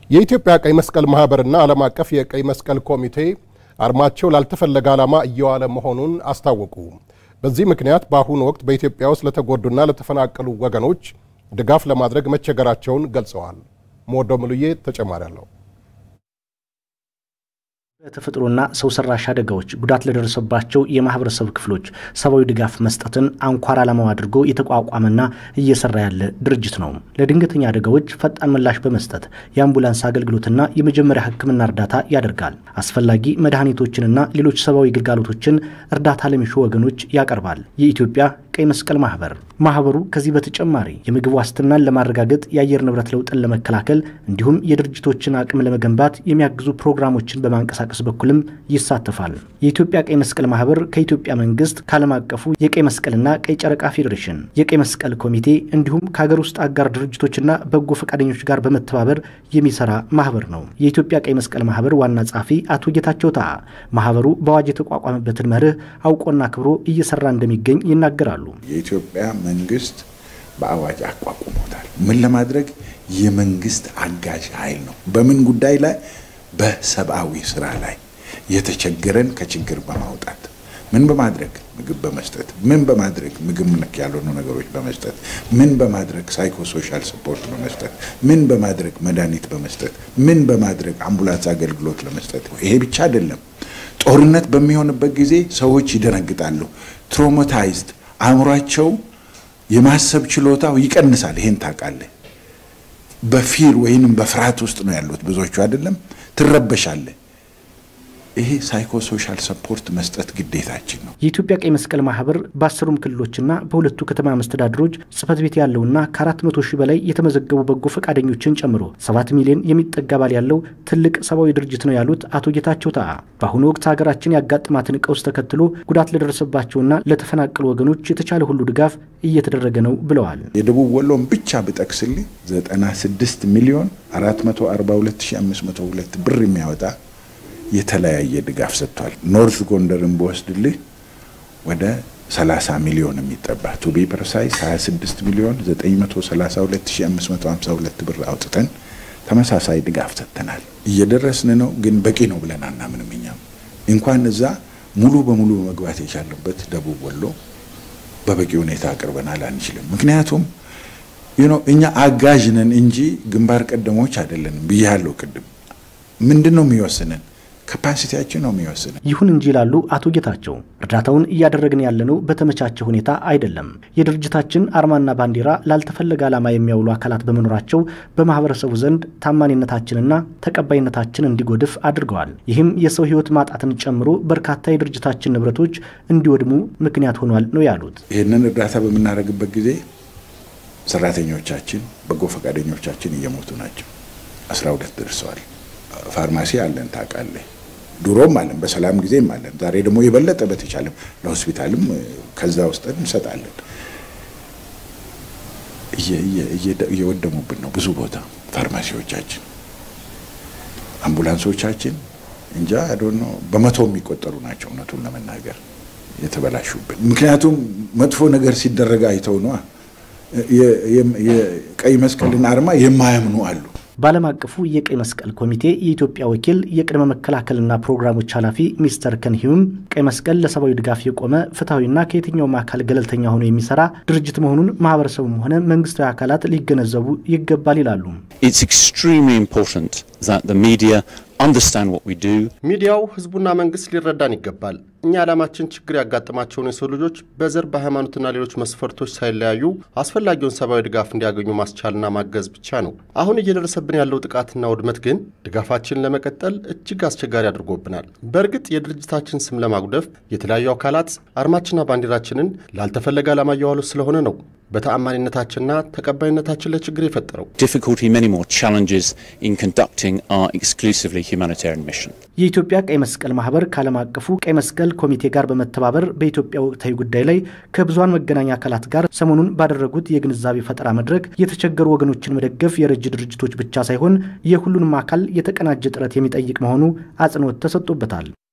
የኢትዮጵያ ቀይ መስቀል ማህበርና ዓለም አቀፍ የቀይ መስቀል ኮሚቴ አርማቸው ላልተፈለገ ዓላማ እየዋለ መሆኑን አስታወቁ። በዚህ ምክንያት በአሁኑ ወቅት በኢትዮጵያ ውስጥ ለተጎዱና ለተፈናቀሉ ወገኖች ድጋፍ ለማድረግ መቸገራቸውን ገልጸዋል። ሞዶ ሙሉዬ ተጨማሪ አለው። በተፈጥሮና ሰው ሰራሽ አደጋዎች ጉዳት ለደረሰባቸው የማህበረሰብ ክፍሎች ሰብአዊ ድጋፍ መስጠትን አንኳር ዓላማው አድርጎ የተቋቋመና እየሰራ ያለ ድርጅት ነው። ለድንገተኛ አደጋዎች ፈጣን ምላሽ በመስጠት የአምቡላንስ አገልግሎትና የመጀመሪያ ሕክምና እርዳታ ያደርጋል። አስፈላጊ መድኃኒቶችንና ሌሎች ሰብአዊ ግልጋሎቶችን እርዳታ ለሚሹ ወገኖች ያቀርባል። የኢትዮጵያ ቀይ መስቀል ማህበር ማህበሩ ከዚህ በተጨማሪ የምግብ ዋስትናን ለማረጋገጥ የአየር ንብረት ለውጥን ለመከላከል እንዲሁም የድርጅቶችን አቅም ለመገንባት የሚያግዙ ፕሮግራሞችን በማንቀሳቀስ በኩልም ይሳተፋል። የኢትዮጵያ ቀይ መስቀል ማህበር ከኢትዮጵያ መንግስት ከዓለም አቀፉ የቀይ መስቀልና ቀይ ጨረቃ ፌዴሬሽን፣ የቀይ መስቀል ኮሚቴ እንዲሁም ከሀገር ውስጥ አጋር ድርጅቶችና በጎ ፈቃደኞች ጋር በመተባበር የሚሰራ ማህበር ነው። የኢትዮጵያ ቀይ መስቀል ማህበር ዋና ጸሐፊ አቶ ጌታቸው ታ ማህበሩ በአዋጅ የተቋቋመበትን መርህ አውቆና አክብሮ እየሰራ እንደሚገኝ ይናገራሉ። የኢትዮጵያ መንግስት በአዋጅ አቋቁሞታል። ምን ለማድረግ የመንግስት አጋዥ ኃይል ነው። በምን ጉዳይ ላይ? በሰብአዊ ስራ ላይ የተቸገረን ከችግር በማውጣት ምን በማድረግ ምግብ በመስጠት ምን በማድረግ ምግብ ነክ ያልሆኑ ነገሮች በመስጠት ምን በማድረግ ሳይኮሶሻል ስፖርት በመስጠት ምን በማድረግ መድኃኒት በመስጠት ምን በማድረግ አምቡላንስ አገልግሎት ለመስጠት። ይሄ ብቻ አይደለም። ጦርነት በሚሆንበት ጊዜ ሰዎች ይደነግጣሉ። ትሮማታይዝድ አእምሯቸው የማሰብ ችሎታው ይቀንሳል። ይሄን ታውቃለህ። በፊር ወይንም በፍርሃት ውስጥ ነው ያሉት ብዙዎቹ አይደለም። ትረበሻለህ። ይሄ ሳይኮሶሻል ሰፖርት መስጠት ግዴታችን ነው። የኢትዮጵያ ቀይ መስቀል ማህበር በአስሩም ክልሎችና በሁለቱ ከተማ መስተዳድሮች ጽህፈት ቤት ያለውና ከአራት መቶ ሺህ በላይ የተመዘገቡ በጎ ፈቃደኞችን ጨምሮ ሰባት ሚሊዮን የሚጠጋ አባል ያለው ትልቅ ሰብአዊ ድርጅት ነው ያሉት አቶ ጌታቸው ታ በአሁኑ ወቅት ሀገራችን ያጋጥማትን ቀውስ ተከትሎ ጉዳት ለደረሰባቸውና ለተፈናቀሉ ወገኖች የተቻለ ሁሉ ድጋፍ እየተደረገ ነው ብለዋል። የደቡብ ወሎን ብቻ ብጠቅስልህ 96 ሚሊዮን 442502 ብር የሚያወጣ የተለያየ ድጋፍ ሰጥቷል። ኖርዝ ጎንደርን በወስድልህ ወደ 30 ሚሊዮን የሚጠባ ቱ ቢ ፐርሳይስ 26 ሚሊዮን 932552 ብር አውጥተን ተመሳሳይ ድጋፍ ሰጥተናል። እየደረስን ነው፣ ግን በቂ ነው ብለን አናምንም። እኛም እንኳን እዛ ሙሉ በሙሉ መግባት የቻለበት ደቡብ ወሎ በበቂ ሁኔታ አቅርበናል አንችልም። ምክንያቱም እኛ አጋዥ ነን እንጂ ግንባር ቀደሞች አይደለንም ብያለሁ ቅድም። ምንድን ነው የሚወስንን ካፓሲቲያችን ነው የሚወስነው። ይሁን እንጂ ይላሉ አቶ ጌታቸው እርዳታውን እያደረግን ያለነው በተመቻቸ ሁኔታ አይደለም። የድርጅታችን አርማና ባንዲራ ላልተፈለገ ዓላማ የሚያውሉ አካላት በመኖራቸው በማህበረሰቡ ዘንድ ታማኒነታችንና ተቀባይነታችን እንዲጎድፍ አድርገዋል። ይህም የሰው ሕይወት ማጣትን ጨምሮ በርካታ የድርጅታችን ንብረቶች እንዲወድሙ ምክንያት ሆኗል ነው ያሉት። ይህንን እርዳታ በምናደርግበት ጊዜ ሰራተኞቻችን፣ በጎ ፈቃደኞቻችን እየሞቱ ናቸው። አስራ ሁለት ደርሰዋል። ፋርማሲ አለን ታውቃለህ። ድሮም አለን፣ በሰላም ጊዜም አለን። ዛሬ ደግሞ የበለጠ በተቻለም ለሆስፒታልም ከዛ ውስጥ እንሰጣለን። እየወደሙብን ነው ብዙ ቦታ ፋርማሲዎቻችን፣ አምቡላንሶቻችን እንጃ አዶኖ በመቶ የሚቆጠሩ ናቸው እውነቱን ለመናገር የተበላሹብን። ምክንያቱም መጥፎ ነገር ሲደረግ አይተው ነዋ። የቀይ መስቀልን አርማ የማያምኑ አሉ። በዓለም አቀፉ የቀይ መስቀል ኮሚቴ የኢትዮጵያ ወኪል የቅድመ መከላከልና ፕሮግራሞች ኃላፊ ሚስተር ከንሂዩም ቀይ መስቀል ለሰብአዊ ድጋፍ የቆመ ፍትሐዊና ከየትኛውም አካል ገለልተኛ ሆኖ የሚሰራ ድርጅት መሆኑን ማህበረሰቡም ሆነ መንግስታዊ አካላት ሊገነዘቡ ይገባል ይላሉ። ሚዲያው ህዝቡና መንግስት ሊረዳን ይገባል። እኛ ዓላማችን ችግር ያጋጠማቸውን የሰው ልጆች በዘር በሃይማኖትና ሌሎች መስፈርቶች ሳይለያዩ አስፈላጊውን ሰብአዊ ድጋፍ እንዲያገኙ ማስቻልና ማገዝ ብቻ ነው። አሁን እየደረሰብን ያለው ጥቃትና ውድመት ግን ድጋፋችንን ለመቀጠል እጅግ አስቸጋሪ አድርጎብናል። በእርግጥ የድርጅታችን ስም ለማጉደፍ የተለያዩ አካላት አርማችንና ባንዲራችንን ላልተፈለገ ዓላማ እየዋሉ ስለሆነ ነው በተአማኒነታችንና ተቀባይነታችን ላይ ችግር የፈጠረው። የኢትዮጵያ ቀይ መስቀል ማህበር ከዓለም አቀፉ ቀይ መስቀል ኮሚቴ ጋር በመተባበር በኢትዮጵያ ወቅታዊ ጉዳይ ላይ ከብዙሃን መገናኛ አካላት ጋር ሰሞኑን ባደረጉት የግንዛቤ ፈጠራ መድረክ የተቸገሩ ወገኖችን መደገፍ የረጅ ድርጅቶች ብቻ ሳይሆን የሁሉንም አካል የተቀናጀ ጥረት የሚጠይቅ መሆኑ አጽንኦት ተሰጥቶበታል።